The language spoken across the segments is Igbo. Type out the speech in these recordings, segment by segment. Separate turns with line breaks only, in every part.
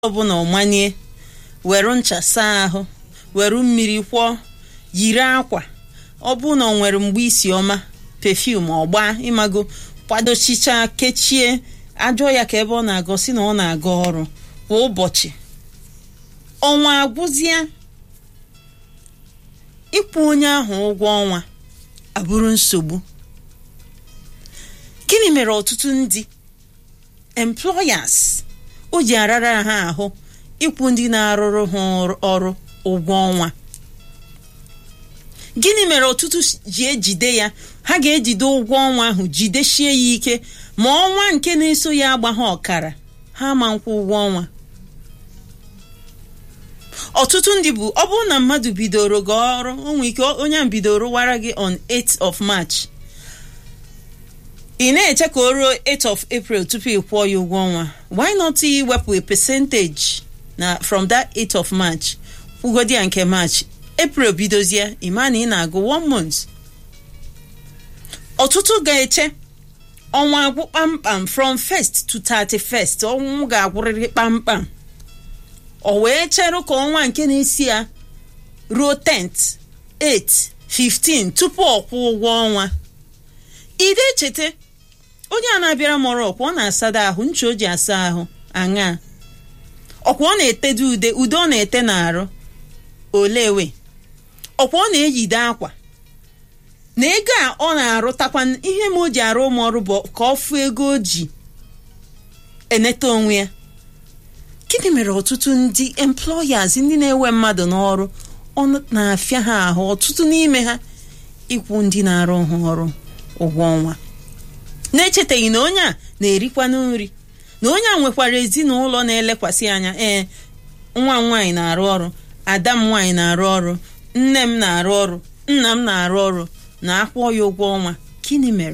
ọbụla ọmanie were ncha saa ahụ were mmiri kwọọ yiri akwa ọ bụ na ọ nwere mgbe isi ọma pefum ọgba ịmago kwadochicha kechie ajọ ya ka ebe ọ na-agọ si na ọ na-aga ọrụ kwa ụbọchị ọnwa agwụzie ịkwụ onye ahụ ụgwọ ọnwa abụrụ nsogbu gịnị mere ọtụtụ ndị employers o ji arara ha ahụ ịkwụ ndị na-arụrụ ha ọrụ ụgwọ ọnwa gịnị mere ọtụtụ ji ejide ya ha ga-ejide ụgwọ ọnwa ahụ jidesie ya ike ma ọnwa nke na-eso ya agba ha ọkara ha ma nkwụ ụgwọ ọnwa ọtụtụ ndị bụ ọ bụrụ na mmadụ bidoro gị ọrụ onwe ike onye a bidoro wara gị on 8th of March ị na-eche ka o ruo 8th of April tupu ị kwụọ ya ụgwọ ọnwa why not iwepụ a percentage na from that 8th of March kwụgodi ya nke March April bidozie ịma na ị na-agụ one month ọtụtụ ga-eche ọnwa agwụ kpamkpam from 1st to 31st ọnwụ ga-agwụrịrị kpamkpam o wee chere ka ọnwa nke na-esi ya ruo 10th 8th 15 tupu ọ kwụ ụgwọ ọnwa ide echete onye a na-abịara mọrọ ọkwa ọ na-asada ahụ ncha o ji asa ahụ aṅa ọkwa ọ na-etede ude ude ọ na-ete n'arụ olewe ọkwa ọ na-eyide akwa na ego a ọ na-arụtakwa ihe ma o ji arụ ụmụ ọrụ bụ ka ọ fụ ego o ji eneta onwe ya gịnị mere ọtụtụ ndị employers ndị na-ewe mmadụ n'ọrụ ọ na-afịa ha ahụ ọtụtụ n'ime ha ịkwụ ndị na-arụ ha ọrụ ụgwọ ọnwa na-echetaghị na onye a na-erikwanụ nri na onye a nwekwara ezinụlọ na-elekwasị anya ee nwa m nwaanyị na-arụ ọrụ ada m nwaanyị na-arụ ọrụ nne m na-arụ ọrụ nna m na-arụ ọrụ na-akwụ ya ụgwọ ọnwa gịnị mere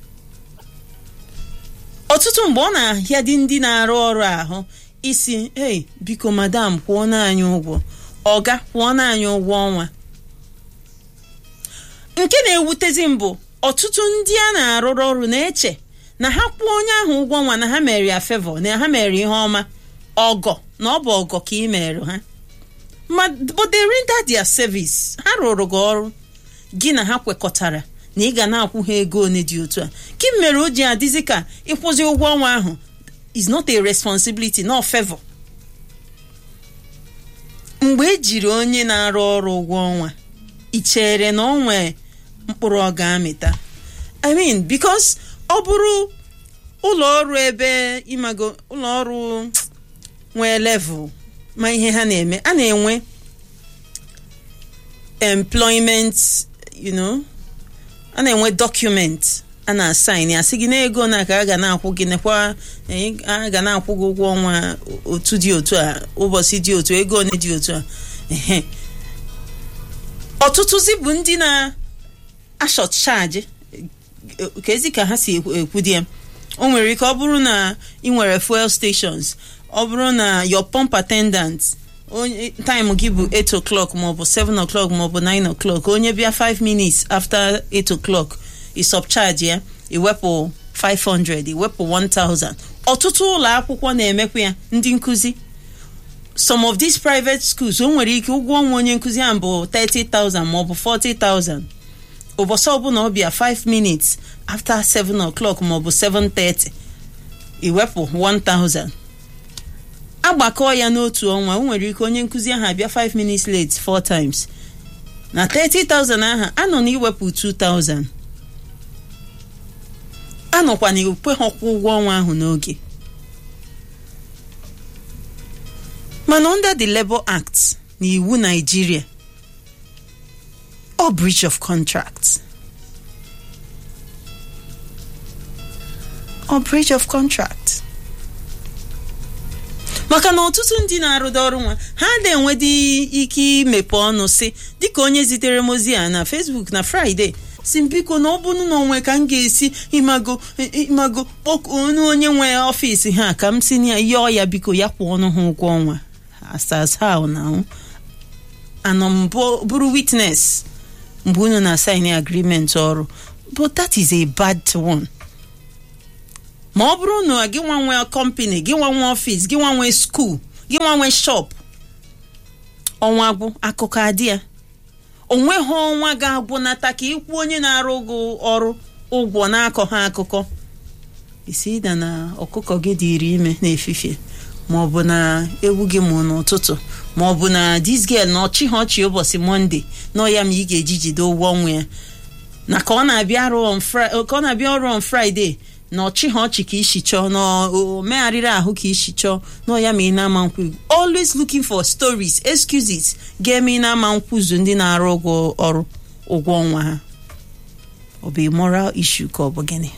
ọtụtụ mgbe ọ na-ahịa dị ndị na-arụ ọrụ ahụ isi ei biko madam kwụọ n'anyị ụgwọ ọga kwụọ n'anyị ụgwọ ọnwa nke na-ewutezi mbụ ọtụtụ ndị a na-arụrụ ọrụ na-eche na ha kwụọ onye ahụ ụgwọ ọnwa na ha mere ya favor na ha mere ihe ọma ọgọ na ọ bụ ọgọ ka ị mere ha ma but they render their service ha rụrụ gị ọrụ gị na ha kwekọtara na ị ga na-akwụ ha ego one dị otu a gị mere o ji adịzi ka ịkwụzi ụgwọ ọnwa ahụ is not a responsibility not favor mgbe ejiri onye na-arụ ọrụ ụgwọ ọnwa ị chere na ọ nwee mkpụrụ ọ ga-amịta i mean because ọ bụrụ ụlọ ọrụ ebe ịmago ụlọ ọrụ nwee level ma ihe ha na-eme a na-enwe employment you know a na-enwe document a na-asaịn ya sị gị n'ego na ka a ga na-akwụ gị nekwa a ga na-akwụ gị ụgwọ ọnwa otu dị otu a ụbọchị dị otu ego one dị otu a ehe ọtụtụzi bụ ndị na-ashọt chaji ka ezi ka ha si ekwu di ya o nwere ike ọ bụrụ na ị nwere fuel stations ọ bụrụ na your pump attendant onye time gị bụ 8 o'clock maọbụ 7 o'clock maọbụ 9 o'clock onye bịa 5 minutes after 8 o'clock ị subcharge ya iwepụ 500 iwepụ 1000 ọtụtụ ụlọ akwụkwọ na-emekwa ya ndị nkụzi some of these private schools o nwere ike ụgwọ ọnwa onye nkụzi ahụ bụ 30,000 maọbụ 40,000 ụbọchị ọbụla ọ bịa 5 minutes after 7 o'clock maọbụ 7:30 iwepụ 1000 agbakọ ya n'otu ọnwa o nwere ike onye nkụzi ahụ abịa 5 minutes late 4 times na 30,000 ahụ anọ na iwepụ 2,000 anọkwa na ekwe ha kwụ ụgwọ ọnwa ahụ n'oge mana under the Labour Act na iwu Nigeria ọ breach of contract ọ breach of contract maka na ọtụtụ ndị na-arụda ọrụ nwa ha na-enwedị ike imepe ọnụ si dịka onye zitere m ozi a na Facebook na Friday si biko na ọ bụrụ na onwe ka m ga-esi imago imago kpọkuo onye nwe ọfịs ha ka m si na yọọ ya biko ya kwụ ọnụ ha ụgwọ ọnwa asas ha na anọ m bụrụ witness mgbe unu na-asign agreement ọrụ but that is a bad one ma ọ bụrụ na gị nwa nwee company gị nwa nwee ọfịs gị nwa nwee skuul gị nwanwe shop ọnwa agwụ akụkọ adị ya onweghị ọnwa ga-agwụnata ka ịkwụ onye na-arụ gị ọrụ ụgwọ na-akọ ha akụkọ isi da na ọkụkọ gị dịrị ime n'efifie ma ọ bụ na ewu gị mụ n'ụtụtụ ma ọ bụ na dis girl na ọchị ha ọchị ụbọchị mọnde nọ ya ma ị ga-eji jide ụgwọ ọnwa ya na ka ọ na-abịa arụ on Fri- ka ọ na-abịa ọrụ on fraịde na ọchị ha ọchị ka isi chọọ na o megharịrị ahụ ka isi chọọ nọ ya ma ị na-ama nkwu always looking for stories excuses ga-eme ị na-ama nkwụzu ndị na-arụ ụgwọ ọrụ ụgwọ ọnwa ha ọ bụ moral issue ka ọ bụ gịnị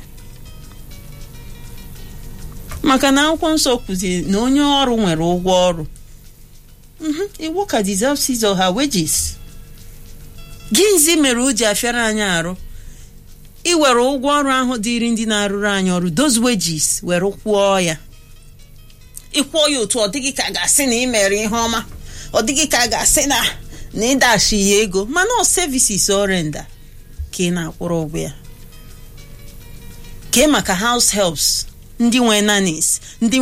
maka na akwụkwọ nsọ kwuziri na onye ọrụ nwere ụgwọ ọrụ Mhm, a worker deserves his or her wages gịnzi mere o ji afịara anyị arụ iwere ụgwọ ọrụ ahụ dịrị ndị na-arụrụ anyị ọrụ those wages were kwụọ ya ịkwụọ ya otu ọ dịghị ka a ga-asị na ị mere ihe ọma ọ dịghị ka a ga-asị na na ịdashi ya ego mana ọ services orenda ka ị na-akwụrụ ụgwọ ya kee maka house helps ndị nwe nannies ndị